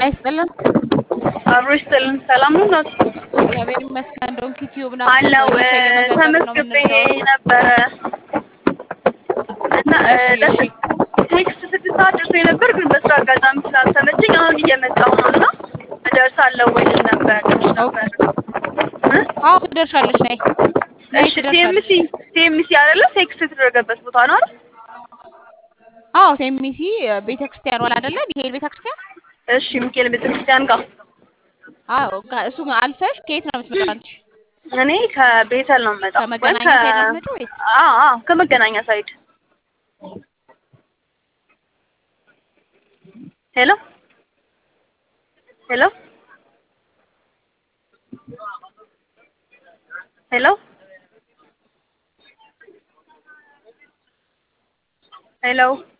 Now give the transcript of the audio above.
ጤና ይስጥልን። አብሮ ይስጥልን። ሰላም ነው ናት እግዚአብሔር ይመስገን። ዶንኪ ቲዩብ ነው አለው መቼ እየመዘገብን ነው ተመዝግቤ የምንለው? ነበረ እና እሺ፣ ደስ እሺ። ቴክስት ስድስት ሰዓት ደርሶ ነበር፣ ግን በስራ አጋጣሚ ስላልተመቸኝ አሁን እየመጣሁ ነው እና እደርሳለሁ ወይ ልል ነበር ልልሽ ነበር እ? አዎ ትደርሻለሽ። ነይ ነይ እሺ ትደርሻለሽ። ቲኤምሲ ቲኤምሲ አይደለ ቴክስት የተደረገበት ቦታ ነው አይደል? አዎ ሴሚሲ ቤተክርስቲያን ዋላ አይደለ? ሚካኤል ቤተክርስቲያን። እሺ ሚካኤል ቤተክርስቲያን ጋር አዎ ጋ- እሱ አልፈሽ ከየት ነው የምትመጣው አንቺ? እኔ ከቤተል ነው የምመጣው። ወይም ከመገናኛ ከ- ሳይድ ነው የምትመጪው ወይስ? አዎ አዎ ከመገናኛ ሳይድ ሄሎ ሄሎ ሄሎ ሄሎ